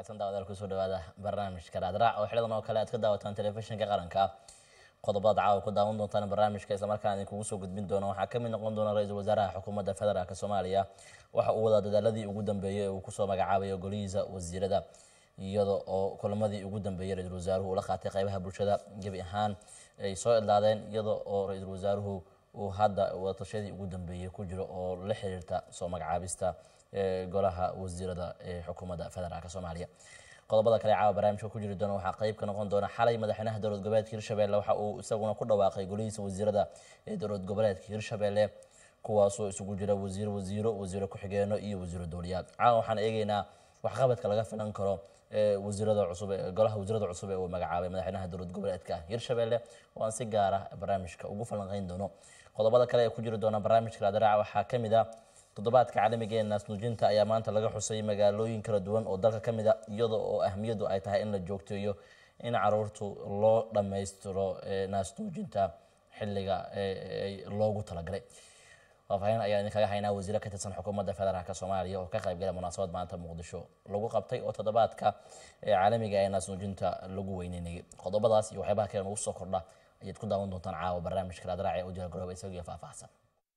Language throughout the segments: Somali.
wanaagsan daawadaal kusoo dhawaada barnaamijka raadraac oo xilidan oo kale aad ka daawataan telefishinka qaranka qodobada caawa ku daawan doontaan barnaamijka islamarkaana idinkugu soo gudbin doono waxaa kamid noqon doona ra-iisul wasaaraha xukuumadda federaalk soomaaliya waxa uu wadaa dadaaladii ugu dambeeyey ee uu kusoo magacaabayo golihiisa wasiirada iyada oo kulamadii ugu dambeeyey ra-iisul wasaaruhu ula qaatay qeybaha bulshada gebi ahaan ay soo idlaadeen iyada oo ra-iisul wasaaruhu uu hadda wadatashadii ugu dambeeyey ku jiro oo la xiriirta soo magacaabista golaha wasiirada ee xukuumadda federaalk soomaaliya qodobada kale caawa barnaamijka ku jiri doona waxaa qeyb ka noqon doona xalay madaxweynaha dowlad goboleedka hirshabelle waxa uu isaguna ku dhawaaqay golihiisa wasiirada ee dowlad goboleedka hirshabelle kuwaasoo isugu jira wasiir wasiiro wasiiro ku-xigeeno iyo wasiiro dowliyaad caawa waxaan eegeynaa waxqabadka laga filan karo wasiirada cusub golaha wasiirada cusub ee uu magacaabay madaxweynaha dowlad goboleedka hirshabelle oo aan si gaara barnaamijka ugu falanqeyn doono qodobada kale ee ku jiri doona barnaamijka raadraaca waxaa kamid ah toddobaadka caalamiga ee naasnuujinta ayaa maanta laga xusay magaalooyin kala duwan oo dalka ka mid a iyada oo ahmiyadu ay tahay in la joogteeyo in caruurtu loo dhammaystiro naasnuujinta xilliga loogu talagalay faafaahin ayaa idinkaga haynaa wasiire ka tirsan xukuumadda federaalk soomaaliya oo ka qaybgala munaasabad maanta muqdisho lagu qabtay oo toddobaadka caalamiga ee naasnuujinta lagu weyneynayay qodobadaas iyo waxyaabaha kale nagu soo kordha ayaad ku daawan doontaan caawa barnaamijka raadraac ee u jira garooba isagiyo faahfaahsan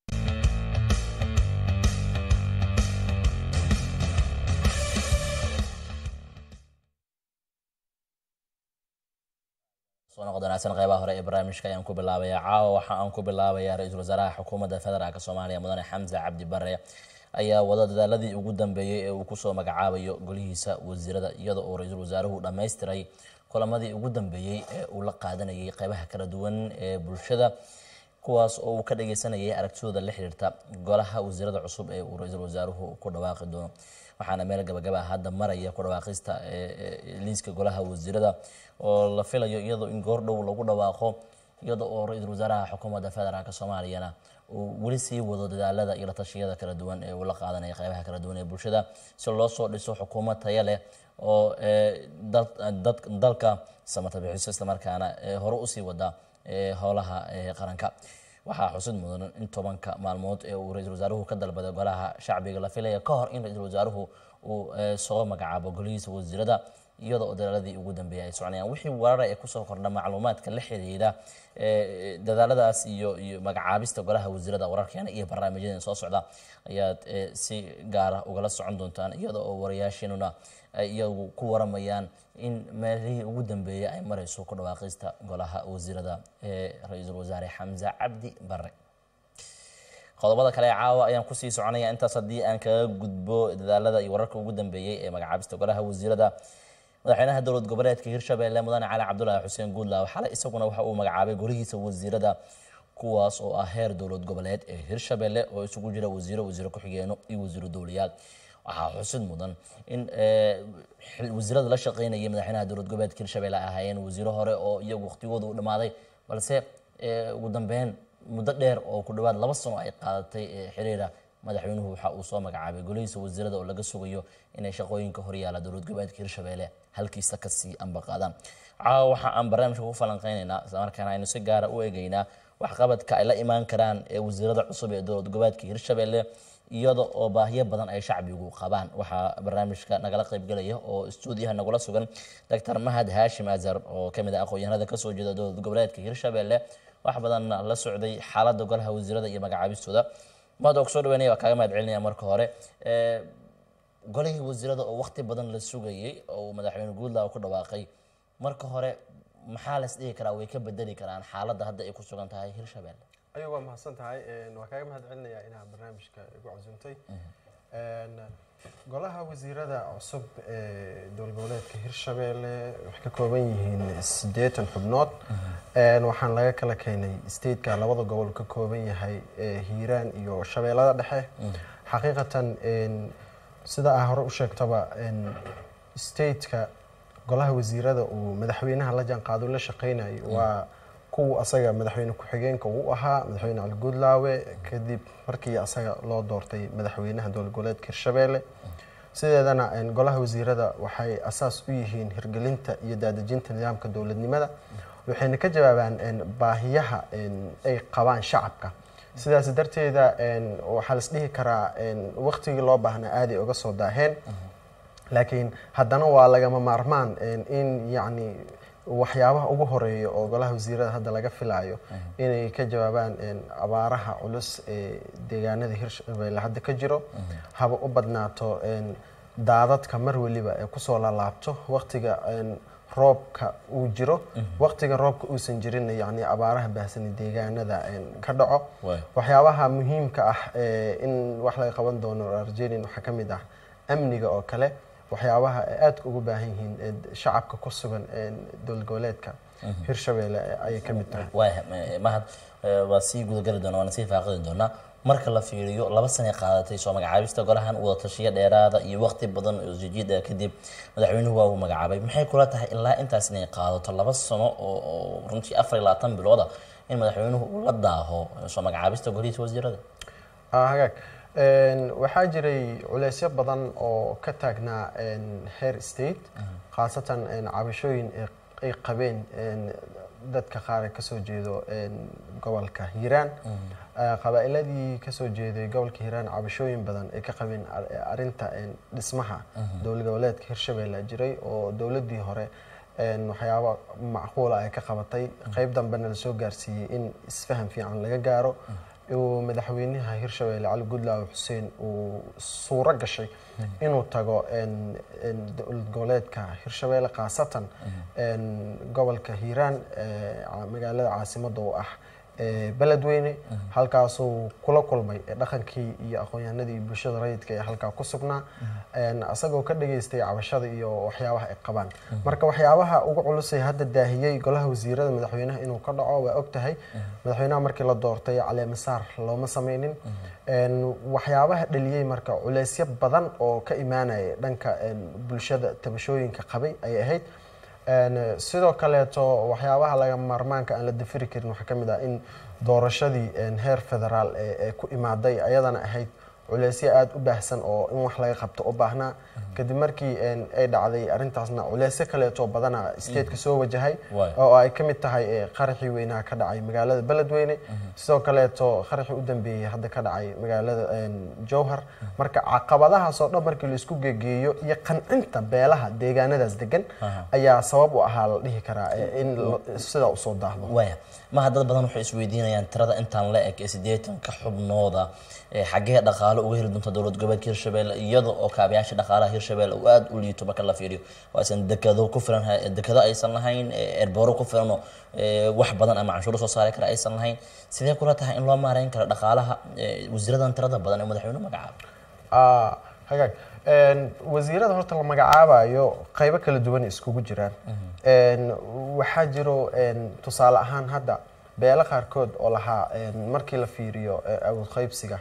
soo noqod wanaagsan qeybaha hore ee barnaamijka ayaan ku bilaabaya caawa waxa aan ku bilaabaya ra-iisul wasaaraha xukuumadda federaalk soomaaliya mudane xamse cabdi bare ayaa wada dadaaladii ugu dambeeyey ee uu kusoo magacaabayo golihiisa wasiirada iyada oo ra-iisul wasaaruhu dhammaystiray kulamadii ugu dambeeyey ee uu la qaadanayay qeybaha kala duwan ee bulshada kuwaas oo uu ka dhageysanayay aragtidooda la xiriirta golaha wasiirada cusub ee uu ra-iisul wasaaruhu ku dhawaaqi doono waxaana meel gabagaba hadda maraya ku dhawaaqista liiska golaha wasiirada oo la filayo iyadoo in goordhow lagu dhawaaqo iyada oo ra-iisul wasaaraha xukuumadda federaalk soomaaliyana uu weli sii wado dadaalada iyo latashiyada kala duwan ee uu la qaadanaya qeybaha kala duwan ee bulshada si loo soo dhiso xukuumad taya leh oo dalka samata bixiso islamarkaana hore usii wada howlaha qaranka waxaa xusid mudan in tobanka maalmood ee uu ra-iisul wasaaruhu ka dalbaday golaha shacbiga la filaya ka hor in ra-iisul wasaaruhu uu soo magacaabo golihiisa wasiirada iyada oo dadaaladii ugu dambeeyay ay soconayaan wixii warara ee kusoo kordha macluumaadka la xiriira dadaaladaas iyo iyo magacaabista golaha wasiirada wararkeena iyo barnaamijyadan soo socda ayaad si gaara ugala socon doontaan iyada oo warayaasheenuna ay iyagu ku waramayaan in meelihii ugu dambeeyay ay marayso ku dhawaaqista golaha wasiirada ee ra-iisul wasaare xamse cabdi bare qodobada kale ee caawa ayaan kusii soconaya intaas haddii aan kaga gudbo dadaalada iyo wararka ugu dambeeyey ee magacaabista golaha wasiirada madaxweynaha dowlad goboleedka hirshabelle mudane cali cabdulaahi xuseen guudlaaw xalay isaguna waxa uu magacaabay golihiisa wasiirada kuwaas oo ah heer dowlad goboleed ee hirshabelle oo isugu jira wasiiro wasiiro ku-xigeeno iyo wasiiro dowliyaad waxaa xusid mudan in wasiirada la shaqeynayay madaxweynaha dowlad goboleedka hirshabelle ay ahaayeen wasiiro hore oo iyagu waqtigooda u dhammaaday balse ugu dambeyn muddo dheer oo ku dhawaad laba sano ay qaadatay xiriira madaxweynuhu waxa uu soo magacaabay golihiisa wasiirada oo laga sugayo inay shaqooyinka horyaala dowlad goboleedka hirshabelle halkiisa kasii ambaqaadaan caawa waxa aan barnaamijka ku falanqeynaynaa islamarkaana aynu si gaara u eegeynaa waxqabadka ay la imaan karaan ee wasiirada cusub ee dowlad goboleedka hirshabelle iyada oo baahiyo badan ay shacbigu qabaan waxaa barnaamijka nagala qaybgelaya oo stuudiyaha nagula sugan doctor mahad haashim azar oo kamid ah aqoon-yahanada kasoo jeeda dowlad goboleedka hirshabelle wax badanna la socday xaaladda golaha wasiirada iyo magacaabistooda mahad oo kusoo dhaweynaya waa kaaga mahad celinaya marka hore golihii wasiirada oo waqti badan la sugayay oo madaxweyne guudlaw ku dhawaaqay marka hore maxaa las dhihi karaa way ka bedeli karaan xaaladda hadda ay ku sugan tahay hirshabelle ayuu waa mahadsan tahay waa kaaga mahad celinayaa inaad barnaamijka igu casuumtay golaha wasiirada cusub ee dowlad goboleedka hirshabelle waxay ka kooban yihiin siddeetan xubnood waxaan laga kala keenay stateka labada gobol ka kooban yahay hiiraan iyo shabeellada dhexe xaqiiqatan sida aa hore u sheegtaba stateka golaha wasiirada uu madaxweynaha la jaanqaado la shaqeynayo waa kuwa asaga madaxweyne ku-xigeenka uu ahaa madaxweyne cali guudlaawe kadib markii asaga loo doortay madaxweynaha dowlad goboleedka hirshabelle sideedana golaha wasiirada waxay asaas u yihiin hirgelinta iyo daadejinta nidaamka dowladnimada waxayna ka jawaabaan baahiyaha ay qabaan shacabka sidaas darteeda waxaa las dhihi karaa waqtigii loo baahnaa aaday uga soo daaheen laakiin haddana waa lagama maarmaan in yacni waxyaabaha ugu horeeya oo golaha wasiirada hadda laga filayo inay ka jawaabaan abaaraha culus ee deegaanada hirshabelle hadda ka jiro haba u badnaato daadadka mar weliba ee kusoo lalaabto waqtiga roobka uu jiro waqtiga roobka uusan jirin yani abaaraha baahsani deegaanada ka dhaco waxyaabaha muhiimka ah in wax laga qaban doono arjenin waxaa ka mid ah amniga oo kale waxyaabaha ay aadka ugu baahan yihiin shacabka ku sugan dowlad goboleedka hirshabelle ayay ka mid tahay waaya mahad waa sii gudageli doona waana sii faaqidi doonaa marka la fiiriyo laba sanay qaadatay soo magacaabista golahan wadatashiyo dheeraada iyo waqti badan oo jijiid ah kadib madaxweynuhu waa uu magacaabay maxay kula tahay ilaa intaas inay qaadato laba sano oo runtii afar iyo labaatan bilooda in madaxweynuhu uu la daaho soo magacaabista golihiisa wasiirada hagaag waxaa jiray culeysyo badan oo ka taagnaa heer state khaasatan cabashooyin ay qabeen dadka qaar ee kasoo jeedo gobolka hiiraan qabaa'iladii kasoo jeeday gobolka hiiraan cabashooyin badan ay ka qabeen arinta dhismaha dowlad goboleedka hirshabelle jiray oo dowladdii hore waxyaaba macquula ay ka qabatay qeyb dambena lasoo gaarsiiyey in isfaham fiican laga gaaro uu madaxweynaha hirshabelle cali gudlaaw xuseen uu suuro gashay inuu tago dowlad goboleedka hirshabelle khaasatan gobolka hiiraan magaalada caasimadda u ah beledweyne halkaasuu kula kulmay dhaqankii iyo aqoon-yahanadii bulshada rayidka ee halkaa ku sugnaa isagoo ka dhageystay cabashada iyo waxyaabaha ay qabaan marka waxyaabaha ugu culusay hadda daahiyey golaha wasiirada madaxweynaha inuu ka dhaco waa og tahay madaxweynaha markii la doortay caleemasaar looma sameynin waxyaabaha dhaliyey marka culeysyo badan oo ka imaanaya dhanka bulshada tabashooyinka qabay ayay ahayd sidoo kaleeto waxyaabaha laga maarmaanka aan la dafiri karin waxaa ka mid ah in doorashadii heer federaal ee ku imaaday ayadana ahayd culeysyo aada u baahsan oo in wax laga qabto u baahnaa kadib markii ay dhacday arrintaasna culeysyo kaleeto badana stateka soo wajahay oo ay ka mid tahay qaraxii weynaha ka dhacay magaalada beledweyne sidoo kaleeto qaraxii u dambeeyey hadda ka dhacay magaalada jowhar marka caqabadahaas oo dhan markii laisku gegeeyo iyo qancinta beelaha deegaanadaas degan ayaa sabab u ahaa la dhihi karaa in sidaa usoo daahdo waya maha dad badan waxay isweydiinayaan tirada intaan la eg ee siddeetanka xubnooda xaggee dhaqaalo uga heli doonta dowlad goboleedka hirshabelle iyada oo kaabayaasha dhaqaalaha hirshabelle uu aada u liito marka la fiiriyo oo aysan dekado ku filan dekado aysan lahayn erbooro ku filanoo wax badan ama canshuuro soo saari kara aysan lahayn sidee kula tahay in loo maareyn karo dhaqaalaha wasiiradan tirada badan ee madaxweyne magacaabo hagaag wasiirada horta la magacaabayo qaybo kala duwan iskugu jiraan waxaa jiro tusaale ahaan hadda beelo qaarkood oo lahaa markii la fiiriyo awood qaybsiga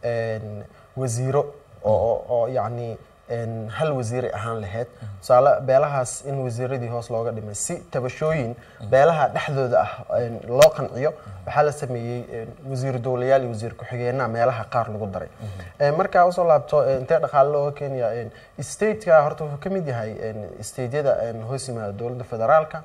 wasiiro oo yacni hal wasiiray ahaan lahayd tusaale beelahaas in wasiiradii hoos looga dhimay si tabashooyin beelaha dhexdooda ah loo qanciyo waxaa la sameeyey wasiir dowlayaal iyo wasiir ku-xigeenaha meelaha qaar lagu daray markaa usoo laabto intee dhaqaale looga keenaya stateka horta wuxuu ka mid yahay stateyada hoos yimaada dowladda federaalka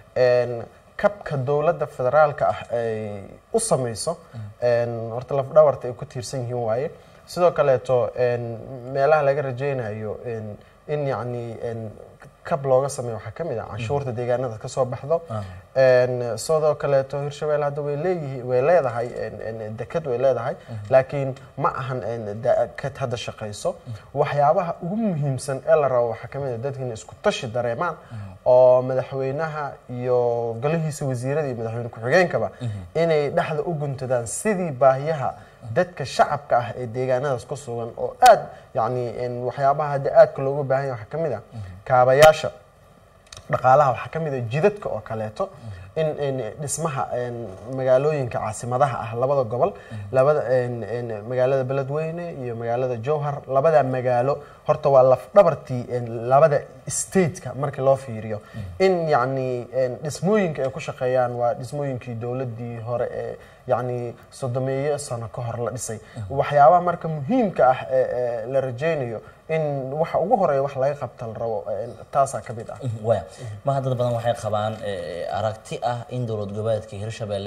kabka dowladda federaalka ah ay u sameyso horta lafdhabarta ay ku tiirsan yihiin waaye sidoo kaleeto meelaha laga rajeynayo in yacni kab looga sameeyo waxaa ka mid ah canshuurta deegaanada ka soo baxdo sidoo kaleeto hirshabelle hadda way leeyihi way leedahay dekad way leedahay laakiin ma ahan dekad hadda shaqayso waxyaabaha ugu muhiimsan ee la rabo waxaa ka mid ah dadka inay isku tashi dareemaan oo madaxweynaha iyo golihiisa wasiirada iyo madaxweyne ku-xigeenkaba inay dhexda u guntadaan sidii baahiyaha dadka shacabka ah ee deegaanadaas ku sugan oo aada yacni waxyaabaha hadda aadka loogu baahan yahay waxaa ka mid ah kaabayaasha dhaqaalaha waxaa ka mid ah jidadka oo kaleeto in dhismaha magaalooyinka caasimadaha ah labada gobol labada magaalada beledweyne iyo magaalada jowhar labada magaalo horta waa lafdhabartii labada stateka markii loo fiiriyo in yacni dhismooyinka ay ku shaqeeyaan waa dhismooyinkii dowladdii hore ee yacni soddomeeyo sano ka hor la dhisay waxyaabaha marka muhiimka ah ee la rajeynayo in waxa ugu horeeya wax laga qabta la rabo taasaa ka mid ah waya maha dad badan waxay qabaan aragti ah in dowlad goboleedka hirshabelle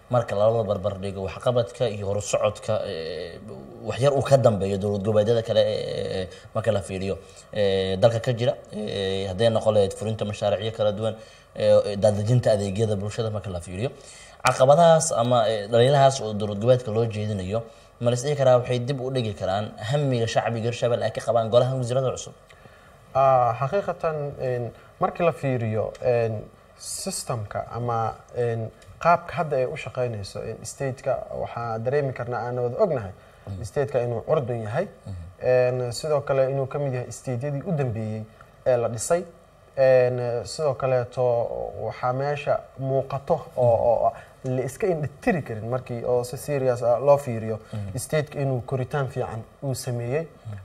marka lala barbar dhigo waxqabadka iyo horusocodka eh, waxyar uu ka dambeeyo dowlad goboleedyada kale ee marka la fiiriyo eh, dalka ka jira eh, hadday noqon lahayd fulinta mashaariicyo kala duwan eh, daadejinta adeegyada bulshada marka la fiiriyo caqabadahaas ama eh, dhaliilahaas oo dowlad goboleedka loo jeedinayo ma lis dhihi karaa waxay dib u dhigi karaan hamiga shacbiga hirshabelle ay ka qabaan golaha wasiirada cusub Ah, xaqiiqatan een, markii la fiiriyo een, systemka ama een, qaabka hadda ay u shaqeynayso een, stateka waxaa dareemi karnaa aan wada ognahay stateka inuu curdun yahay een, sidoo kale inuu ka mid yahay stateyadii u dambeeyey ee la dhisay een, sidoo kaleeto waxaa meesha muuqato oo oo la iska indhatiri karin markii oo si serious ah loo fiiriyo stateka inuu koritaan fiican uu sameeyey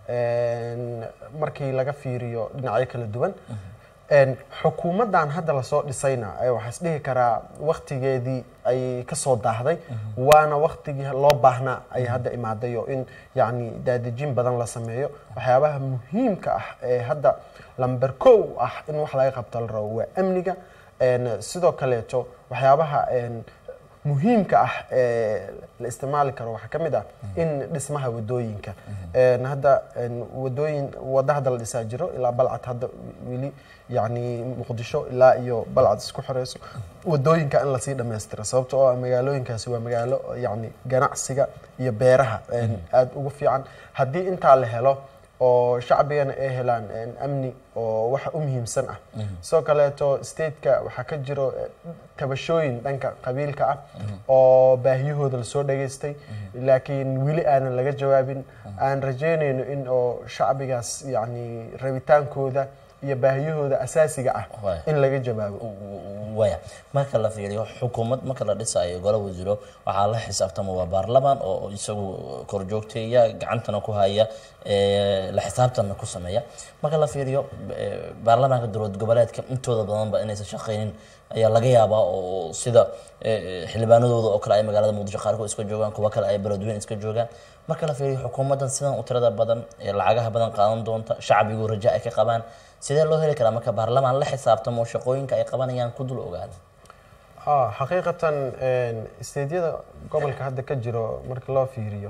een, markii laga fiiriyo dhinacyo kala duwan een, xukuumaddan hadda lasoo dhisayna eh, waxaa is dhihi karaa waktigeedii ay kasoo daahday waana waktigii loo baahnaa ay hadda imaaday oo in yacni daadejin badan la sameeyo waxyaabaha muhiimka ah ee hadda lamber kow ah in wax laga qabto la rabo waa amniga een, sidoo kaleeto waxyaabaha een, muhiimka ah ee la isticmaali karo waxaa ka mid ah in dhismaha wadooyinka Een, hadda een, wadooyin wada hadda la dhisaa jiro ilaa balcad hadda weli yacni muqdisho ilaa iyo balcad isku xireyso wadooyinka in lasii dhammaystiro sababta oo ah magaalooyinkaasi waa magaalo yacni ganacsiga iyo beeraha een, aad ugu fiican haddii intaa la helo oo shacbigana ay helaan een, amni oo waxa u muhiimsan ah sidoo kaleeto stateka waxaa ka jiro eh, tabashooyin dhanka qabiilka ah oo baahiyahooda lasoo dhageystay laakiin weli aanan laga jawaabin aan rajeynayno in oo shacbigaas yacni rabitaankooda iyo baahiyahooda asaasiga ah Waay. in laga jawaabo waya marka la fiiriyo xukuumad marka la dhisayo gola wasiiro waxaa la xisaabtama waa baarlamaan oo isagu korjoogteeya gacantana ku haya ee, la xisaabtanna ku sameeya marka la fiiriyo ee, baarlamaanka dowlad goboleedka intooda badanba inaysan shaqaynin ayaa laga yaabaa oo sida ee, xildhibaanadooda oo kale ay magaalada muqdisho qaarkood iska joogaan kuwa kale ay beledweyne iska joogaan marka la fiiriyo xukuumaddan sidan u tirada badan ee lacagaha badan qaadan doonta shacbigu raja ay ka qabaan sidee loo heli karaa marka baarlamaan la xisaabtamo oo shaqooyinka ay qabanayaan ku dul ogaada Ah, xaqiiqatan een, isteydyada gobolka hadda ka jiro marka loo fiiriyo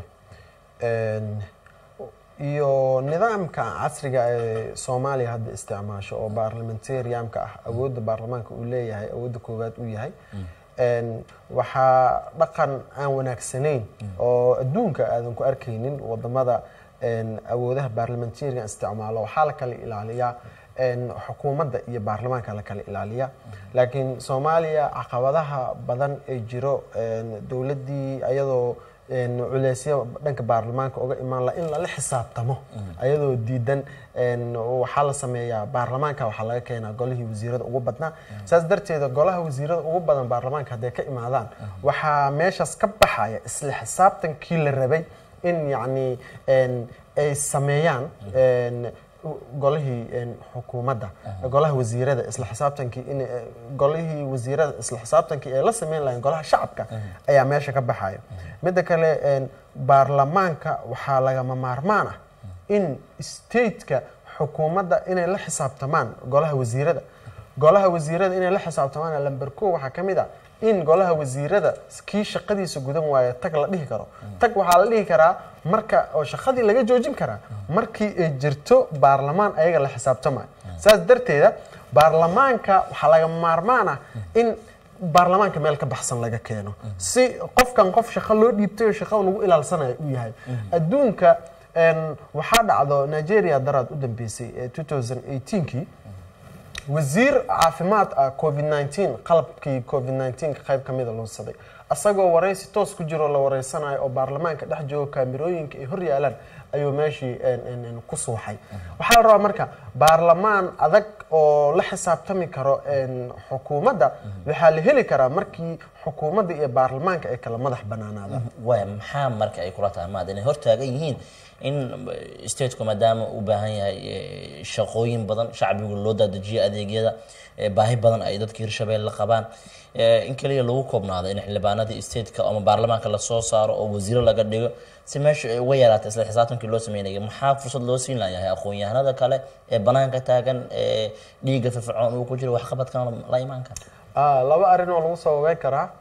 een, iyo nidaamka casriga ee soomaaliya hadda isticmaasho oo baarlamentariamka ah awoodda baarlamaanka uu leeyahay awoodda koowaad uu yahay een, waxaa dhaqan aan wanaagsanayn oo adduunka aadan ku arkaynin wadamada een, awoodaha baarlamentariga isticmaalo waxaa la kala ilaaliyaa een, xukuumadda iyo baarlamaanka la kala ilaaliya laakiin soomaaliya caqabadaha badan ee jiro een, dowladdii ayadoo een, culeysyo dhanka baarlamaanka uga imaan la in lala xisaabtamo ayadoo diidan een, waxaa la sameeyaa baarlamaanka waxaa laga keenaa golihii wasiirada ugu badnaa saas darteeda golaha wasiirada ugu badan baarlamaanka hadday ka imaadaan waxaa meeshaas ka baxaya isla xisaabtankii la rabay in yacni een, ay sameeyaan een, golihii een, xukuumadda golaha wasiirada isla xisaabtankii in eh, golihii wasiirada isla xisaabtankii ay la sameyn lahayn golaha shacabka ayaa meesha ka baxaya midda kale een, baarlamaanka waxaa lagama maarmaan ah in stateka xukuumadda inay la xisaabtamaan golaha wasiirada golaha wasiirada inay la xisaabtamaan lamber ko waxaa ka mid ah in golaha wasiirada kii shaqadiisa gudan waayo tag la dhihi karo tag waxaa la dhihi karaa marka oo shaqadii laga joojin karaa markii ay jirto baarlamaan ayaga la xisaabtamayo saas darteeda baarlamaanka waxaa laga maarmaan ah in baarlamaanka meel ka baxsan laga keeno si qofkan qof shaqo loo dhiibtay oo shaqada lagu ilaalsanayo uu yahay adduunka een, waxaa dhacdo nigeria daraad u dambeysay ee 2018kii wasiir caafimaad ah covid 19 qalabkii covid 19 qayb ka mida lunsaday asagoo waraysi toos ku jiro la wareysanayo oo baarlamaanka dhex joogo kaamirooyinka ay hor yaalaan ayuu meeshii een, een, een, ku suuxay waxaa la rabaa marka baarlamaan adag oo la xisaabtami karo een, xukuumadda waxaa la heli karaa markii xukuumadda iyo baarlamaanka ay kala madax banaanaadaan waaya maxaa marka ay kula tahay maad inay hortaagan yihiin in eh, stateku maadaama u baahan yahay eh, shaqooyin badan shacbigu loo daadajiyo adeegyada eh, baahi badan ay dadka hirshabelle qabaan eh, in kaliya lagu koobnaado in xildhibaanadii stateka ama baarlamaanka lasoo saaro oo wasiiro laga dhigo si meesha ay uga yaraata isla xisaabtankii loo sameynaya maxaa fursad loo siin layahay aqoon-yahanada kale ee banaanka taagan ee dhiigga firfircoon uu ku jiro waxqabadkan la imaan kara Ah, laba arrin oo lagu soo wabeyn karaa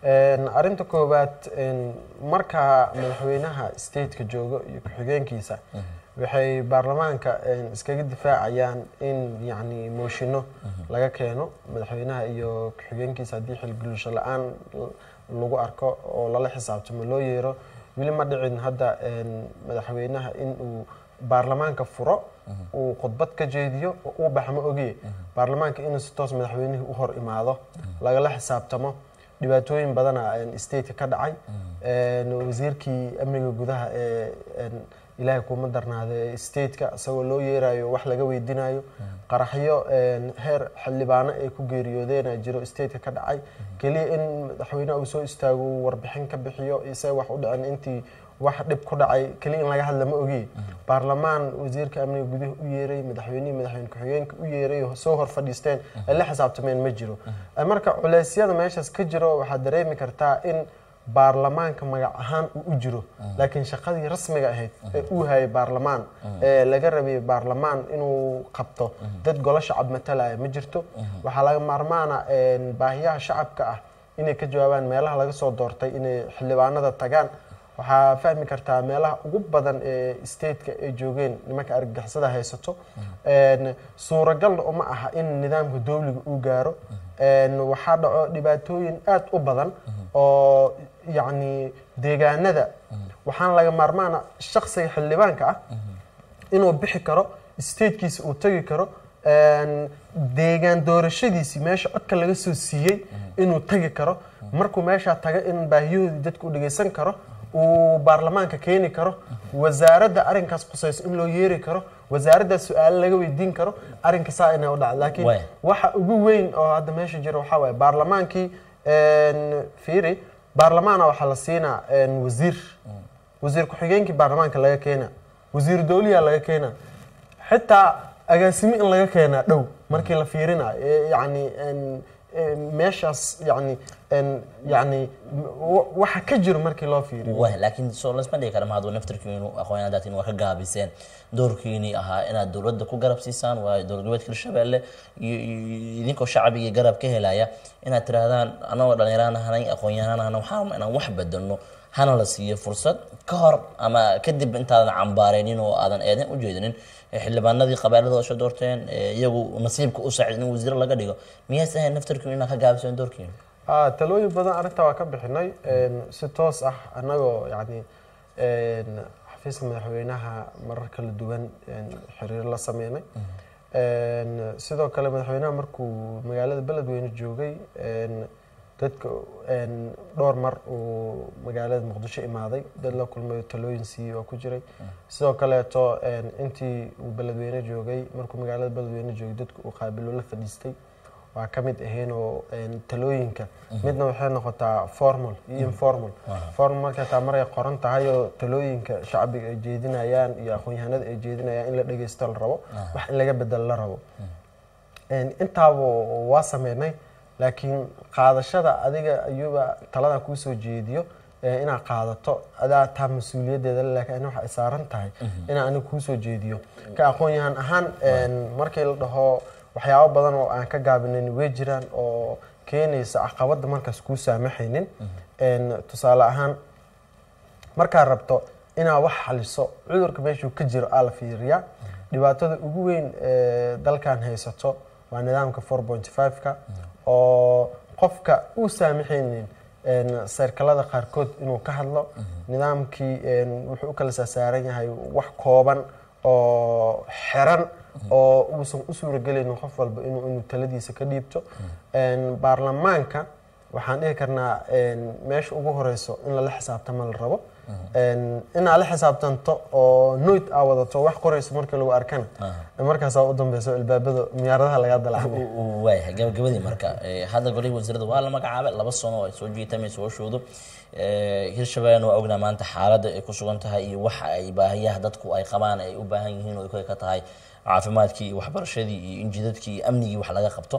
arinta koowaad marka madaxweynaha stateka joogo iyo ku-xigeenkiisa waxay baarlamaanka iskaga difaacayaan in yani mooshino laga keeno madaxweynaha iyo ku-xigeenkiisa haddii xilgulusho la-aan lagu arko oo lala xisaabtamo loo yeero weli ma dhicin hadda madaxweynaha in uu baarlamaanka furo uu khudbad ka jeediyo oo uu baxmo ogiye baarlamaanka inuu si toos madaxweynihii u hor imaado lagala xisaabtamo dhibaatooyin badana stateka ka dhacay wasiirkii amniga gudaha ee ilaahay kuma darnaada ee stateka isagoo loo yeerayo wax laga weydiinayo qaraxyo heer xildhibaano ay ku geeriyoodeena jiro stateka ka dhacay keliya in madaxweyneha uu soo istaago warbixin ka bixiyo isaga wax u dhicin intii wax dhib ku dhacay keliya in laga hadla ma ogiye baarlamaan wasiirka amniga gudaha u yeeray madaxweynihii madaxweyne ku-xigeenka u yeeray soo hor fadhiisteen ay la xisaabtameen ma jiro marka culeysyada meeshaas ka jiro waxaad dareemi kartaa in baarlamaanka magac ahaan uu u jiro laakiin shaqadii rasmiga ahayd ee uu hayay baarlamaan ee laga rabay baarlamaan inuu qabto dad golo shacab matalaya ma jirto waxaa laga maarmaana baahiyaha shacabka ah inay ka jawaabaan meelaha laga soo doortay inay xildhibaanada tagaan waxaa fahmi kartaa meelaha ugu badan ee stateka ay joogeen nimanka argagixisada haysato suuragalna uma aha in nidaamka dowliga uu gaaro waxaa dhaco dhibaatooyin aada u badan oo yacni deegaanada waxaana laga maarmaana shaksiga xildhibaanka ah inuu bixi karo statekiisa uu tegi karo deegaan doorashadiisii meesha codka laga soo siiyey inuu tegi karo markuu meeshaa taga in baahiyahoodii dadka u dhegeysan karo uu baarlamaanka keeni karo wasaaradda arrinkaas khusayso in loo yeeri karo wasaaradda su-aalo laga weydiin karo arrinka saa inay u dhacdo laakiin waxa ugu weyn oo hadda meesha jira waxaa waaye baarlamaankii fiiri baarlamaana waxaa la siinaa wasiir wasiir ku-xigeenkii baarlamaanka laga keena wasiir dowliyaa laga keena xitaa agaasimi in laga keenaa dhow markii la fiirinayo yani meeshaas yani yani waxa ka jiro markii loo fiiriyo wah laakiin soo lasma dhigi kara mahad naftarkiinu aqoonyahandatin waa ka gaabiseen doorkiinii ahaa inaad dowladda ku garab siisaan waayo dowlad goboleedka hirshabelle iyo idinkoo shacbigii garab ka helaya inaad tirahdaan anagoo dhallinyaraan ahanay aqoon-yahanaan ahana waxaa inaan wax bedelno hana la siiyo fursad ka hor ama kadib intaadan cambaareynin oo aadan eedan u jeedinin xildhibaanadii qabaaladooda soo doorteen iyagu nasiibka u saacid in wasiiro laga dhigo miyaas ahayn naftarkiinu inaad ka gaabiseen doorkiinu talooyin badan arrintaa waa ka bixinay si toos ah annagoo yani xafiiska madaxweynaha marar kala duwan xiriir la sameynay sidoo kale madaxweynaha markuu magaalada beledweyne joogay dadka dhowr mar uu magaalada muqdisho imaaday dad la kulmay talooyin siiyey oo ku jiray sidoo kaleeto intii uu beledweyne joogay markuu magaalada beledweyne joogay dadka uu qaabilo la fadhiistay waa ka mid ahayn oo talooyinka midna waxay noqotaa formal iyo informal formal markay taa maray qoran tahay oo talooyinka shacbiga ay jeedinayaan iyo aqoon-yahanada ay jeedinayaan in la dhegeysto la rabo wax in laga bedelo la rabo intaaba waa sameynay laakiin qaadashada adiga ayuuba taladan kuu soo jeediyo inaad qaadato adaa taa mas-uuliyaddeeda laakiin waxa ay saaran tahay inaan aniga kuu soo jeediyo ka aqoon-yahan ahaan markii la dhaho waxyaabo badan oo aan ka gaabinayn way jiraan oo keenaysa caqabadda markaas kuu saamaxaynin tusaale ahaan markaad rabto inaad wax xaliso cudurka meeshuu ka jiro aa la fiiriyaa dhibaatada ugu weyn ee dalkan haysato waa nidaamka four point five-ka oo qofka uu saamaxaynin seerkalada qaarkood inuu ka hadlo nidaamkii wuxuu u kala saasaaran yahay wax kooban oo xiran oo uusan u suuragelaynin qof walba inuu inuu taladiisa ka dhiibto baarlamaanka waxaan dhihi karnaa meesha ugu horeyso in lala xisaabtama la rabo inaad la xisaabtanto oo noyd aa wadato wax qorayso markii lagu arkana markaasaa u dambeyso ilbaabada miyaaradaha lagaa dalacmay waaya gabagabadii marka hadda golihii wasiirada waa la magacaabay laba sano oo ay soo jiitamayso hooshoodu hirshabellena waa ognaa maanta xaaladda ay ku sugan tahay iyo waxa ay baahiyaha dadku ay qabaan ay u baahan yihiin oo ay ka tahay caafimaadkii iyo waxbarashadii iyo injidadkii iyo amnigii wax laga qabto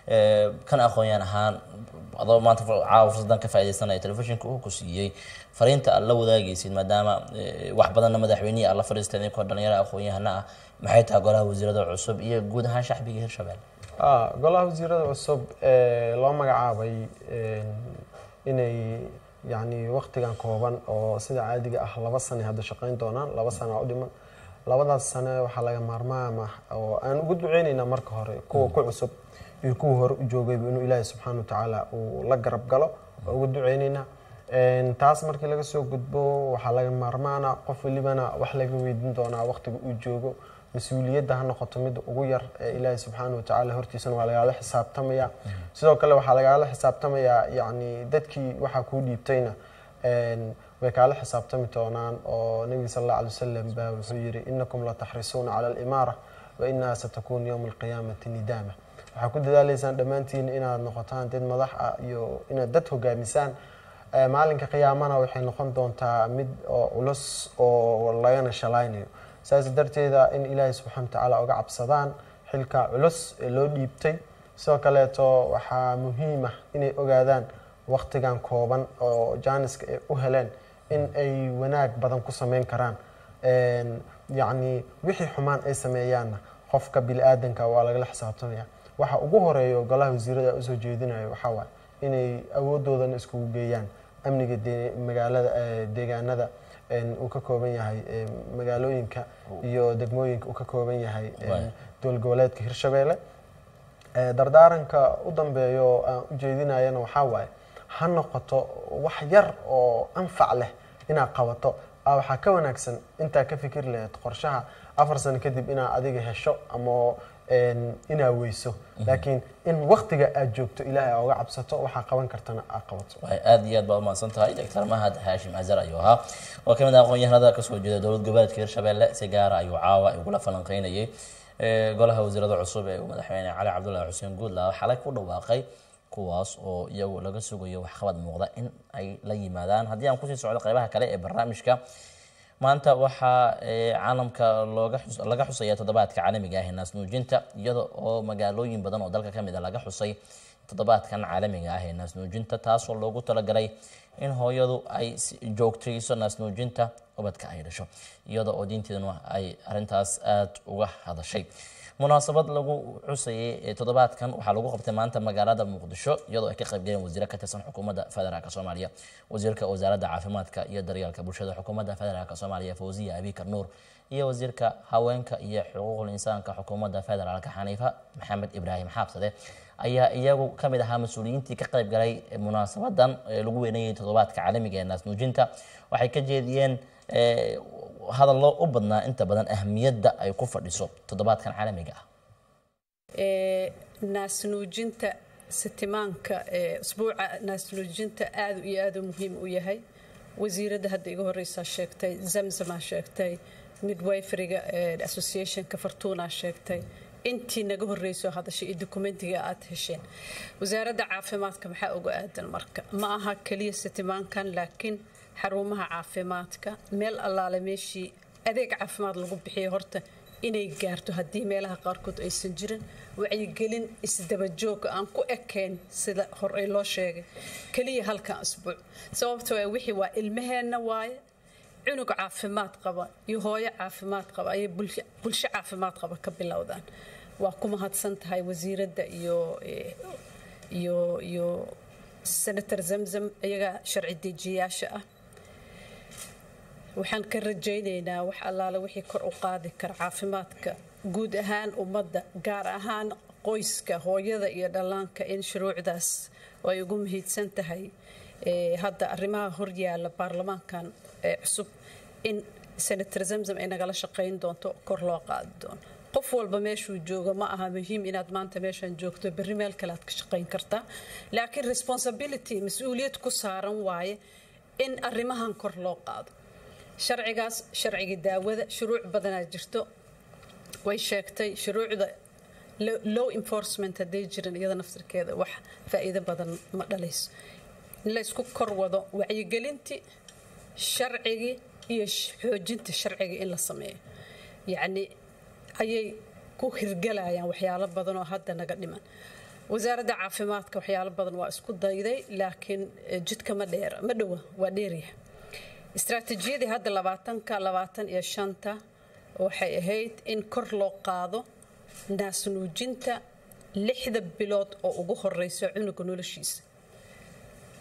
kan aqoon-yaan ahaan adoo maanta caawa fursadan ka faaidaysanaya telefishinka uu ku siiyey fariinta aad la wadaagaysid maadaama wax badanna madaxweynihii aad la fadhiisteen inkoo dhalinyaro aqoon-yahana ah maxay tahay golaha wasiirada cusub iyo guud ahaan shacbiga hirshabelle golaha wasiirada cusub loo magacaabay inay yacni waqtigan kooban oo sida caadiga ah laba sane hadda shaqayn doonaan laba sane aa u dhiman labadaas sane waxaa laga maarmaam ah oo aan ugu duceyneynaa marka hore kuwa ku cusub iyo kuwa hore u joogayba inuu ilaahay subxaana watacaala uu la garab galo waa ugu duceyneynaa Een, taas markii laga soo gudbo waxaa laga maarmaana qof welibana wax laga weydiin doonaa waqtiga uu joogo mas-uuliyadda ha noqoto midda ugu yar ee ilaahay subxaana watacaala hortiisana waa lagaala xisaabtamaya sidoo kale waxaa lagaala xisaabtamayaa yacni dadkii waxaa kuu dhiibtayna een, way kaala xisaabtami doonaan oo nebiga sal alla alay wasalam baa wuxuu yidhi inakum lataxrisuuna cala alimaara wa inaha satakun yowma alqiyaamati nidaama waxaa ku dadaaleysaan dhammaantiin inaad noqotaan dad madax ah iyo inaad dad hogaamisaan Ee, maalinka qiyaamana waxay noqon doontaa mid oo culus oo lagana shalaynayo saas darteeda in ilaahay subxaana watacaala uga cabsadaan xilka culus ee loo dhiibtay sidoo kaleeto waxaa muhiim ah inay ogaadaan waqtigan kooban oo jaaniska ay u heleen in ay wanaag badan ku sameyn karaan Een, yacni wixii xumaan ay sameeyaanna qofka bili-aadanka waa lagala xisaabtamaya waxa ugu horeeya oo golaha wasiirada usoo jeedinayo waxaa waaye inay awoodoodana iskugu geeyaan amniga de- magaalada eh, deegaanada een, uu ka kooban yahay eh, magaalooyinka iyo degmooyinka uu ka kooban yahay een, Waay. dowlad goboleedka hirshabeelle Eh, dardaaranka u dambeeya oo aan u jeedinayana waxaa waaye ha noqoto wax yar oo anfac leh inaad qabato ah, waxaa ka wanaagsan intaa ka fikir lahayd qorshaha afar sano kadib inaad adiga hesho ama een, inaad weyso laakiin in waqtiga aad joogto ilaahay aa uga cabsato waxaa qaban kartana aad qabato waxay aad iyo aad baa umahadsan tahay doctor mahad haashim azar ayuu ahaa oo ka mid ah aqoon-yahanada kasoo jeeda dowlad goboleedka hirshabelle si gaara ayuu caawa igula falanqeynayay Ee, golaha wasiirada cusub ee uu madaxweyne cali cabdullaahi xuseen guudla xalay ku dhawaaqay kuwaas oo iyagu laga sugayo waxqabad muuqda in ay la yimaadaan haddii aan kusii socdo qeybaha kale ee barnaamijka maanta waxaa ee, caalamka looga xus- laga xusaya toddobaadka caalamiga ah ee naasnuujinta iyada oo magaalooyin badan oo dalka ka mid a laga xusay toddobaadkan caalamiga ah ee naasnuujinta taasoo loogu talagalay in hooyadu ay si- joogtayso naasnuujinta ubadka ay dhasho iyada oo diinteeduna ay arintaas aad uga hadashay munaasabad lagu xusayay ee toddobaadkan waxaa lagu qabtay maanta magaalada muqdisho iyadoo ay ka qaybgaleen wasiiro ka tirsan xukuumadda federaalk soomaaliya wasiirka wasaaradda caafimaadka iyo daryeelka bulshada xukuumadda federaalk soomaaliya fawziya abikar nuur iyo wasiirka haweenka iyo xuquuqul insaanka xukuumadda federaalka xaniifa maxamed ibraahim xaabsade ayaa iyagu ka mid ahaa mas-uuliyiintii ka qayb galay munaasabadan ee lagu weynayay toddobaadka caalamiga ee naasnuujinta waxay ka jeediyeen ee, hadallo u badnaa inta badan ahmiyadda ay ku fadhiso toddobaadkan caalamiga ah ee naasnuujinta sitimaanka ee usbuuca naasnuujinta aad iyo aad u muhiim u yahay wasiiradda hadda iga horeysaa sheegtay zamzamaa sheegtay midwiferiga ee associationka fartuunaa sheegtay intii naga horreysoo hadashay iyo dokumentiga aad hesheen wasaaradda caafimaadka maxaa uga aadan marka ma aha keliya sitimaankan laakiin xarumaha caafimaadka meel allaale meeshii adeeg caafimaad lagu bixiyo horta inay gaarto haddii meelaha qaarkood aysan jirin wacyigelin isdabajooga aan ku ekayn sida horey loo sheegay keliya halkan asbuuc sababtoo ah wixii waa ilmaheenna waaye cunug caafimaad qaba iyo hooyo caafimaad qaba ayay bulsho bulsho caafimaad qaba ka bilowdaan waa ku mahadsan tahay wasiiradda iyo eh, iyo iyo senator zamzam iyaga sharci dejiyayaasha ah waxaan ka rajaynaynaa wax allaale wixii kor u qaadi kara caafimaadka guud ahaan ummadda gaar ahaan qoyska hooyada iyo dhallaanka in shuruucdaas oo ay ugu muhiidsan tahay ee, hadda arrimaha horyaala baarlamaankan ee cusub in senator zamzam ay nagala shaqayn doonto kor loo qaadi doono qof walba meeshuu joogo ma aha muhiim inaad maanta meeshan joogto berri meel kale aad ka shaqayn kartaa laakiin responsibility mas-uuliyad ku saaran waaye in arrimahan kor loo qaado sharcigaas sharcigii daawada shuruuc badanaa jirto way sheegtay shuruucda lo- law enforcement hadday jirin iyada naftirkeeda wax faa'iido badan ma dhalayso in la isku kor wado wacyigelintii sharcigii iyo sh- xoojinta sharciga in la sameeyo yacni ayay ku hirgalayaan waxyaalo badan oo hadda naga dhiman wasaaradda caafimaadka waxyaalo badan waa isku dayday laakiin eh, jidka ma dheera ma dhowa waa dheeryahay istaraatiijiyadii hadda labaatanka labaatan iyo shanta waxay ahayd in kor loo qaado naasnuujinta lixda bilood oo ugu horeysa cunuga noloshiisa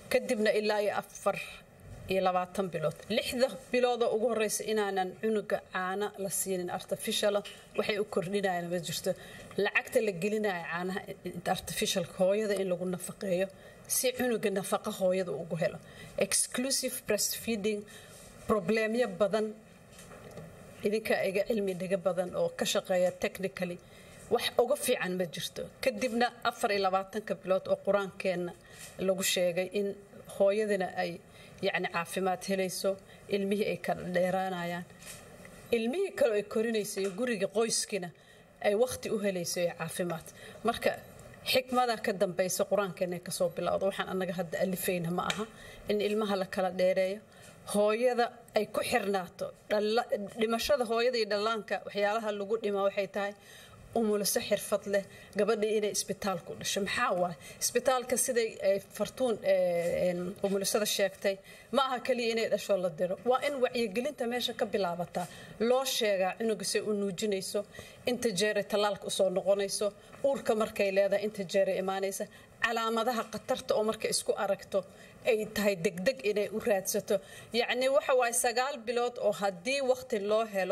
kadibna ilaa iyo afar iyo labaatan bilood lixda biloodoo ugu horeysa inaanan cunuga caana la siinin artificiala waxay u kordhinayaan ma jirto lacagta la gelinaya caanaha artificialka hooyada in lagu nafaqeeyo si cunuga nafaqa hooyada ugu helo exclusive breastfeeding probleemyo badan idinkaa iga cilmi dhiga badan oo ka shaqeeya technically wax uga fiican ma jirto kadibna afar iyo labaatanka bilood oo qur-aankeenna lagu sheegay in hooyadina ay yacni caafimaad helayso ilmihii ay kala dheeraanayaan ilmihii kale ay korinayso iyo guriga qoyskiina ay wakhti u helayso iyo caafimaad marka xikmada ka dambaysa qur-aankeena kasoo bilowda waxaan annaga hadda alifayna ma aha in ilmaha la kala dheereeyo hooyada ay ku xirnaato dhimashada hooyada iyo dhallaanka waxyaalaha lagu dhima waxay tahay umuliso xirfad leh gabadhii inay isbitaalku dhasho maxaa waay isbitaalka siday fartuun umulisada sheegtay ma aha kaliya inay dhasho la diro waa in wacyigelinta meesha ka bilaabataa loo sheegaa cunuga say u nuujinayso inta jeeray tallaalka usoo noqonayso uurka markay leedahay inta jeeray imaanaysa calaamadaha khatarta oo marka isku aragto ay tahay degdeg inay u raadsato yacni waxa waaye sagaal bilood oo haddii waqti loo helo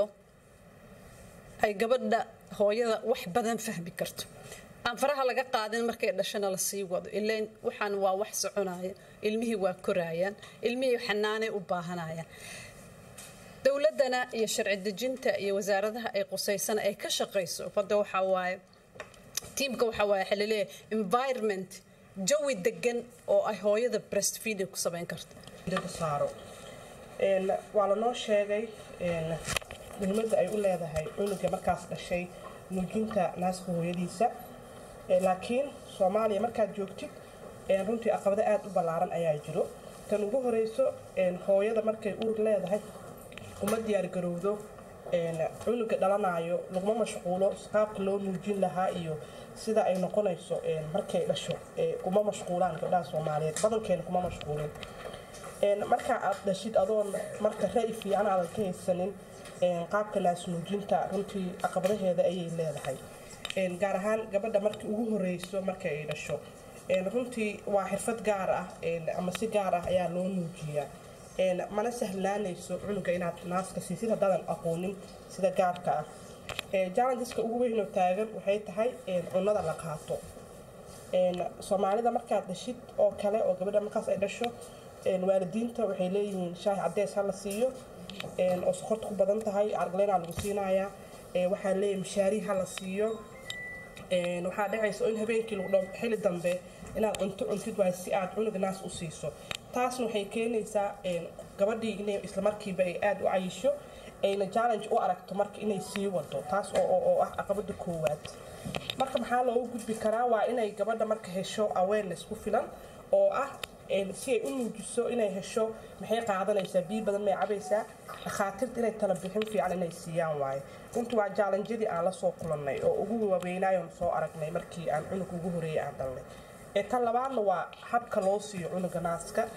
ay gabadha hooyada wax badan fahmi karto aan faraha laga qaadin markay dhashana la sii wado ilain waxaan waa wax soconaya ilmihii waa koraayaan ilmihii xanaanay u baahanayaan dowladana iyo sharci dejinta iyo wasaaradaha ay qusaysana ay ka shaqayso hadda waxaa waaye tiimka waxaa waaye xalaleeyahay environment jawi degan oo ay hooyada breastfeeding ku samayn karto saaro waa lanoo sheegay muhiimadda ay u leedahay cunuga markaas dhashay nuujinta naaska hooyadiisa laakiin soomaaliya markaad joogtid runtii aqabado aada u ballaaran ayaa jiro tan ugu horeyso hooyada markay uur leedahay uma diyaargarowdo cunuga dhalanayo laguma mashquulo qaabka loo nuujin lahaa iyo sida ay noqonayso markay dhasho kuma mashquulaan gabdhaha soomaaliyeed badankeena kuma mashquulin marka aad dhashid adoon marka ra-y fiican aadan ka haysanin qaabka naasnuujinta runtii caqabadaheeda ayay leedahay gaar ahaan gabadha markii ugu horeyso marka ay dhasho runtii waa xirfad gaar ah ama si gaar ah ayaa loo nuujiyaa mana sahlaanayso cunuga inaad naaska siisid haddaadan aqoonin sida gaarka ah jallengeska ugu weynoo taagan waxay tahay cunada la qaato soomaalida markaad dhashid oo kale oo gabadha markaas ay dhasho waalidiinta waxay leeyihiin shaahi cadeys ha la siiyo oo sokorta ku badan tahay argaleynaa lagu siinayaa waxaa leeyahay mashaari ha la siiyo waxaa dhacaysa in habeenkii lagu dho xili dambe inaad cunto cuntid waay si aad cunuga naas u siiso taasna waxay keenaysaa gabadhii inay islamarkiiba ay aada u cayisho ayna challenge u aragto marka inay sii wado taas oo ah caqabada koowaad marka maxaa loogu gudbi karaa waa inay gabadha marka hesho awareness ku filan oo ah si ay u nuujiso inay hesho maxay qaadanaysaa biyo badan may cabaysaa dhakhaatiirta inay tala bixin fiican inay siiyaan waaye runtii waa jaalanjadii aan la soo kulannay oo ugu waaweynayoon soo aragnay markii aan cunug ugu horeeyay aan dhalnay tan labaadna waa habka loo siiyo cunuga naaska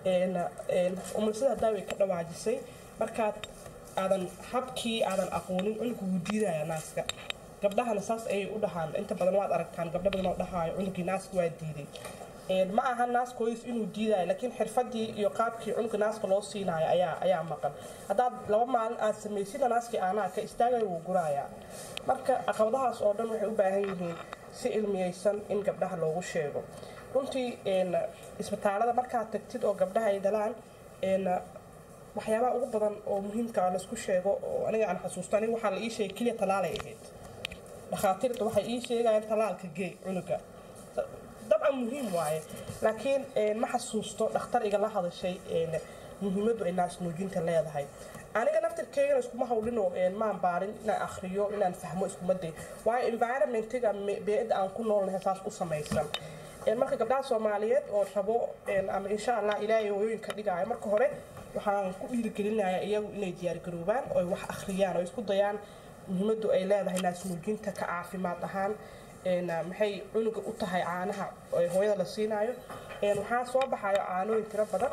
umulisada haddaa way ka dhawaajisay markaad aadan habkii aadan aqoonin cunuga wuu diidaya naaska gabdhahana saas ayay u dhahaan inta badan waad aragtaan gabdho badan oo dhahaayo cunugii naaska waa diiday ma aha naaskooyis inuu diidayo laakiin xirfadii iyo qaabkii cunuga naaska loo siinayo ayaa ayaa maqan haddaad laba maalin aad samaysida naaskii aanaa ka istaagaya wuu gurayaa marka caqabadahaas oo dhan waxay u baahan yihiin si ilmiyeysan in gabdhaha loogu sheego runtii isbitaalada markaad tagtid oo gabdhaha ay dhalaan waxyaabaha ugu badan oo muhiimka laisku sheego oo aniga aan xasuusto aniga waxaa la ii sheegay keliya talaalay ahayd dhakhaatiirta waxay ii sheegayaan talaalka gey cunuga dabcan muhiim waaye laakiin ma xasuusto dhakhtar igala hadashay muhiimaddu ay naas nuujinta leedahay aniga naftirkeygana iskuma hawlino maan baarin inaan akhriyo inaan fahmo iskuma day waayo environmentiga bee-adda aan ku noolnahay saas u samaysan marka gabdhaha soomaaliyeed oo rabo ama insha allah ilaahay hooyooyinka dhigaayo marka hore waxaan ku dhiirigelinayaa iyagu inay diyaargaroobaan oo wax akhriyaan oo isku dayaan muhiimaddu ay leedahay naas nuujinta ka caafimaad ahaan maxay cunuga u tahay caanaha hooyada la siinaayo waxaa soo baxayo caanooyin tiro badan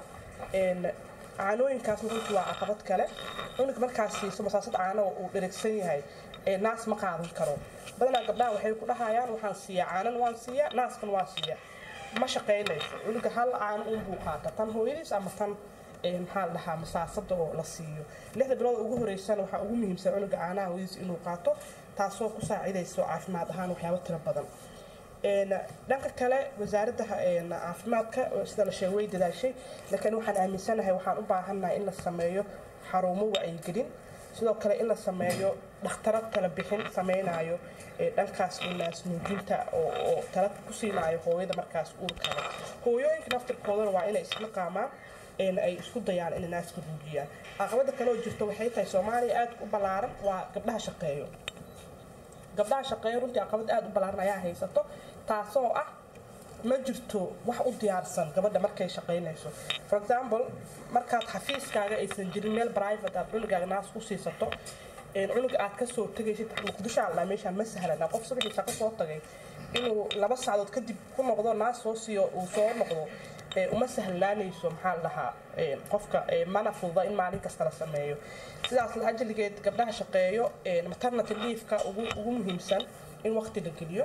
caanooyinkaasna runtii waa caqabad kale cunug markaas siiso masaasad caano uu dherigsan yahay naas ma qaadan karo badanaa gabdhaha waxay ku dhahayaan waxaan siiyaa caanan waan siiyaa naaskan waa siiya ma shaqaynayso cunuga hal aan unbuu qaata tan hooyadiis ama tan maxaa la dhahaa masaasada oo la siiyo lixda bilood ugu horeysana waxaa ugu muhiimsan cunuga caanaha hooyadiis inuu qaato taasoo ku saacidayso caafimaad ahaan waxyaabo tiro badan dhanka kale wasaaradda caafimaadka sida la sheegay way dadaashay laakiin waxaan aaminsanahay waxaan u baahannahay in la sameeyo xarumo wacyigelin sidoo kale in la sameeyo dhakhtarad kala bixin samaynayo dhankaas naas nuujinta oo tala ku siinaayo hooyada markaas uurkale hooyooyinka naftirkoodana waa inay isla qaamaan ay isku dayaan inay naaska nuujiyaan caqabada kale oo jirto waxay tahay soomaaliya aad u ballaaran waa gabdhaha shaqeeyo gabdhaha shaqeeyo runtii caqabad aad u ballaaran ayaa haysato taasoo ah ma jirto wax u diyaarsan gabadha markay shaqaynayso for example markaad xafiiskaaga aysan jirin meel private aad cunugaaga naas ku siisato cunuga aad kasoo tegaysid muqdisho alla meeshaan ma sahlana qof subaxii shaqo soo tagay inuu laba saacadood kadib ku noqdo naas soo siiyo uu soo noqdo uma sahlaanayso maxaa la dhahaa qofka mana fududa in maalin kasta la sameeyo sidaas ajaligeed gabdhaha shaqeeyo maternity leafka ugu muhiimsan in waqti la geliyo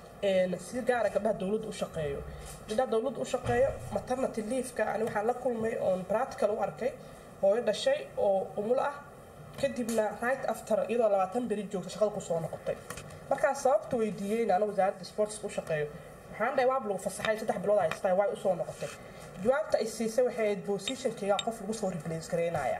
si gaara gabdhaha dowladda u shaqeeyo gabdhaha dowladda u shaqeeyo maternity leafka ani waxaan la kulmay oon practical u arkay hooyo dhashay oo umul ah kadibna right after iyadoo labaatan beri joogta shaqada kusoo noqotay markaas sababta weydiiyeyna ana wasaaradda sportska u shaqeeyo waxaan dhahay waab lagu fasaxay saddex bilood haystaa way usoo noqotay jawaabta ay siisay waxay ahayd positionkayga qof lagu soo replace garaynaya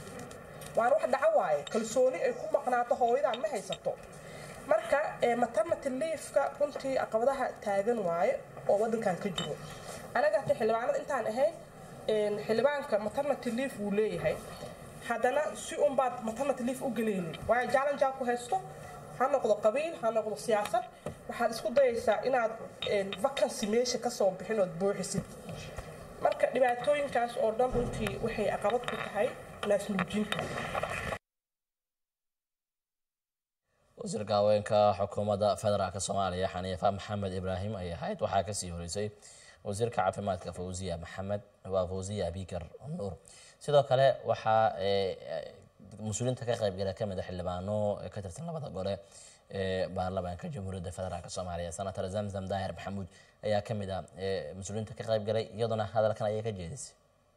waana wax dhaco waaye kalsooni ay ku maqnaato hooyadan ma haysato marka maternity leafka runtii caqabadaha taagan waaye oo wadankan ka jiro anaga hata xildhibaanada intaan ahayn xildhibaanka maternity leaf wuu leeyahay haddana si unbaad maternity leaf u gelaynin waayo jallenjaa ku haysto ha noqdo qabiil ha noqdo siyaasad waxaad isku dayaysaa inaad vacancy meesha kasoo bixin ood buuxisid marka dhibaatooyinkaas oo dhan runtii waxay caqabad ku tahay naasnuujinta wasiirka haweenka xukuumadda federaalk soomaaliya xaniifa maxamed ibraahim ay ahayd waxaa kasii horeysay wasiirka caafimaadka fawziya maxamed waa fawziya abikar nuur sidoo kale waxaa mas-uuliyiinta ka qaybgala kamid a xildhibaano ka tirsan labada gole ee baarlamaanka jamhuuriyadda federaalk soomaaliya senator zamzam daahir maxamuud ayaa kamid a mas-uuliyiinta ka qaybgalay iyaduna hadalkan ayay ka jeedisay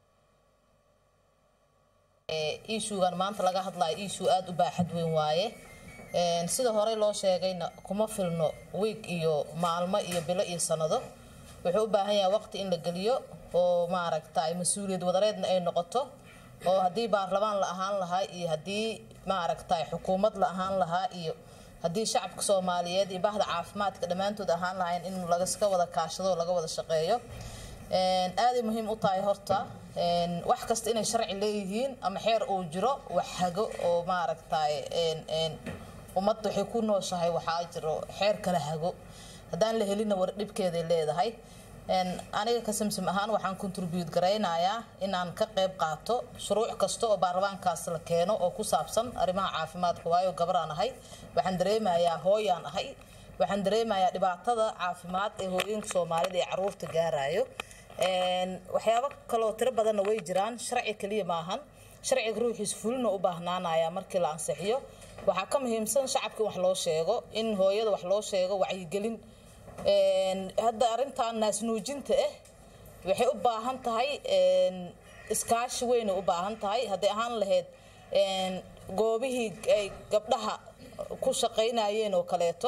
iishuugan maanta laga hadlayo iishuu aada u baaxad weyn waaye sida horey loo sheegayna kuma filno wiig iyo maalmo iyo bilo iyo sanado wuxuu u baahan yahay waqti in la geliyo oo maaragtay mas-uuliyad wadareedna ay noqoto oo haddii baarlamaan la ahaan lahaa iyo haddii maaragtay xukuumad la ahaan lahaa iyo haddii shacabka soomaaliyeed iyo bahda caafimaadka dhammaantood ahaan lahayn in lagaska wada kaashado oo laga wada shaqeeyo aaday muhiim u tahay horta wax kasta inay sharci leeyihiin ama xeer uu jiro wax hago oo maaragtay ummadda waxay ku nooshahay waxaa jiro xeer kala hago haddaan la helina war dhibkeeday leedahay aniga ka samsam ahaan waxaan contribute garaynayaa inaan ka qayb qaato shuruuc kasta oo baarlamaankaas la keeno oo ku saabsan arrimaha caafimaadka waayo gabaraan ahay waxaan dareemayaa hooyaan ahay waxaan dareemayaa dhibaatada caafimaad ee hooyooyinka soomaalida ee caruurta gaarayo waxyaabo kaloo tiro badanna way jiraan sharci keliya maahan sharciga ruuxiisa fulina u baahnaanaya markii la ansixiyo waxaa ka muhiimsan shacabka in wax loo sheego in hooyada wax loo sheego wacyigelin hadda arrintan naasnuujinta ah waxay u baahan tahay iskaashi weyn u baahan tahay hadday ahaan lahayd goobihii ay gabdhaha ku shaqaynayeen oo kaleeto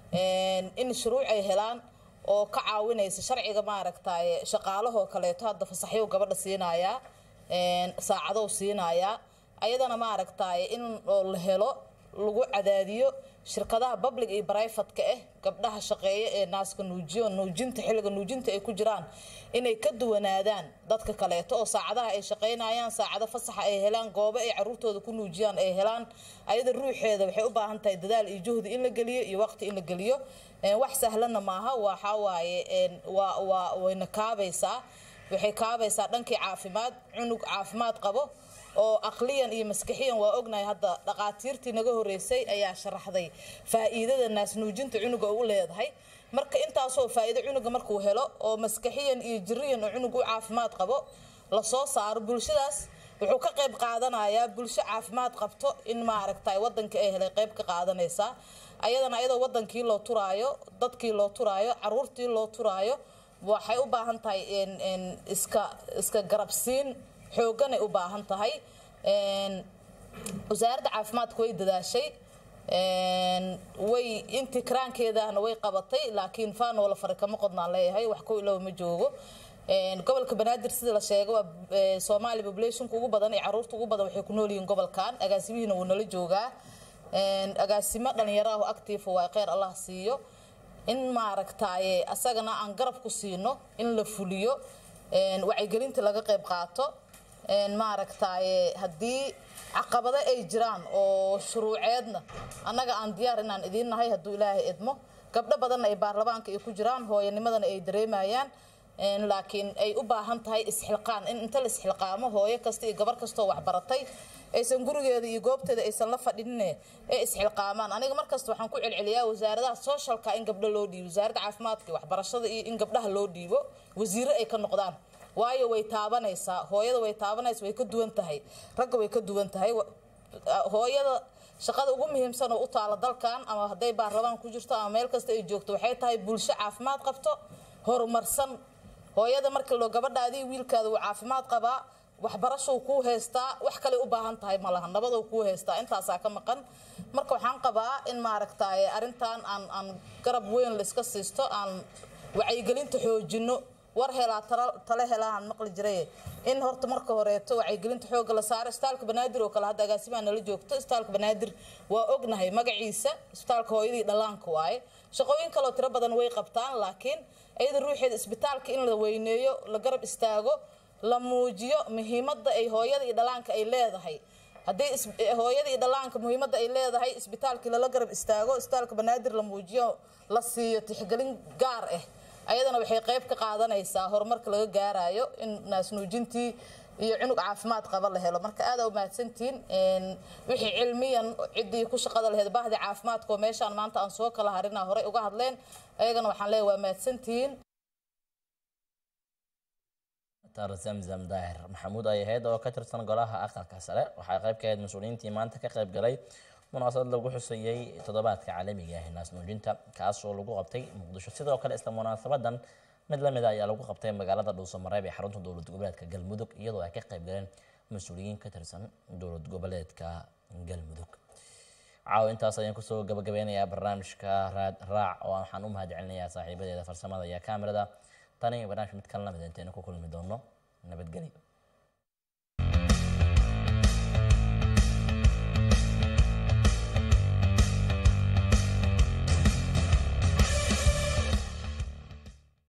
in shuruuc ay helaan oo ka caawinaysa sharciga maaragtay shaqaalahoo kaleeto hadda fasaxyo gabadha siinayaa saacadow siinayaa ayadana maaragtay in la helo lagu cadaadiyo shirkadaha public iyo brivatka ah gabdhaha shaqeeya ee naaska nuujiyo nuujinta xilliga nuujinta ay ku jiraan inay ka duwanaadaan dadka kaleeto oo saacadaha ay shaqaynayaan saacado fasaxa ay helaan goobo ay caruurtooda ku nuujiyaan ay helaan ayada ruuxeeda waxay u baahan tahay dadaal iyo juhdi in la geliyo iyo waqti in la geliyo wax sahlanna maaha waxaa waaye waa waa wayna kaabaysaa waxay kaabaysaa dhankii caafimaad cunug caafimaad qabo oo aqliyan iyo maskaxiyan waa ognahay hadda dhaqaatiirtii naga horeysay ayaa sharaxday faa'iidada naasnuujinta cunuga u leedahay marka intaasoo faa'iido cunuga markuu helo oo maskaxiyan iyo jiriyan oo cunug u caafimaad qabo lasoo saaro bulshadaas wuxuu ka qayb qaadanayaa bulsho caafimaad qabto in maaragtay wadanka ay helay qayb ka qaadanaysaa ayadana ayadoo wadankii loo turaayo dadkii loo turaayo caruurtii loo turaayo waxay u baahan tahay een, een, iska iska garabsiin xoogganay u baahan tahay Een, wasaaradda caafimaadka way dadaashay Een, way intii karaankeedahna way qabatay laakiin faanoola fari kama qodnaan leeyahay wax ku ilow ma joogo Een, gobolka banaadir sida la sheegay waa ee, soomaali populationka ugu badan iyo caruurta ugu badan waxay ku nool yihiin gobolkan agaasimihiina wuu nala joogaa Een, agaasimo dhalinyaro ah oo active waa kheyr allah siiyo in maaragtaaye asagana aan garab ku siino in la fuliyo Een, wacyigelinta laga qayb qaato Een, maaragtaaye haddii caqabado ay jiraan oo shuruuceedna annaga aan diyaar inaan idiin nahay hadduu ilaahay idmo gabdho badanna ay baarlamaanka ay ku jiraan hooyanimadana ay dareemayaan Een, laakiin ay u baahan tahay isxilqaan in inta la isxilqaamo hooyo kasta iyo gabar kastoo waxbaratay aysan gurigeeda iyo goobteeda aysan la fadhinine ee isxilqaamaan aniga markasta waxaan ku celceliyaa wasaaradaha socialka in gabdho loo dhiibo wasaaradda caafimaadka iyo waxbarashada iyo in gabdhaha loo dhiibo wasiiro ay ka noqdaan waayo way taabanaysaa hooyada way taabanaysa way ka duwan tahay ragga way ka duwan tahay Wa- hooyada shaqada ugu muhiimsan oo u taala dalkan ama hadday baarlamaan ku jirto ama meel kasta ay joogto waxay tahay bulsho caafimaad qabto horumarsan hooyada markii loo gabadhaadii wiilkaada uu caafimaad qabaa waxbarashou kuu haystaa wax kale u baahan tahay malaha nabadou kuu haystaa intaasaa ka maqan marka waxaan qabaa in maaragtaaye arrintan aan aan garab weyn la iska siisto aan wacyigelinta xoojino war helaa tala- tale helaan maqli jiray in horta marka horeeto wacyigelinta xoogga la saaro isbitaalka banaadir oo kale hadda agaasimaa nala joogto isbitaalka banaadir waa ognahay magaciisa isbitaalka hooyadii dhallaanka waaye shaqooyin kaloo tiro badan way qabtaan laakiin iyada ruuxeeda isbitaalka in la weyneeyo la garab istaago la muujiyo muhiimadda ay hooyada iyo dhallaanka ay leedahay haddii is- hooyada iyo dhallaanka muhiimadda ay leedahay isbitaalkii lala garab istaago isbitaalka banaadir la muujiyo la siiyo tixgelin gaar ah ayadana waxay qayb ka qaadanaysaa horumarka laga gaarayo in naasnuujintii iyo cunug caafimaad qaba la helo marka aada u mahadsantihiin Een, wixii cilmiyan ciddii ku shaqada laheyd bahdii caafimaadka oo meeshaan maanta aan soo kala harinaa horey uga hadleen ayagana waxaan leeyahay waa mahadsantihiin tar zamzam daahir maxamuud ay ahayd oo ka tirsan golaha aqalka sare waxay qayb ka ahayd mas-uuliyiintii maanta ka qayb galay munaasabad lagu xusayey toddobaadka caalamiga ah ee naasnuujinta kaasoo lagu qabtay muqdisho sidoo kale isla munaasabadan mid lamid ah ayaa lagu qabtay magaalada dhuusamareeb ee xarunta dowlad goboleedka galmudug iyadoo ay ka qayb galeen mas-uuliyiin ka tirsan dowlad goboleedka galmudug caawa intaas ayaan kusoo gabagabeynayaa barnaamijka raad raac oo waxaan u mahadcelinayaa saaxiibadeeda farsamada iyo kaamirada tani barnaamij mid kalena mid inteena ku kulmi doono nabadgelyo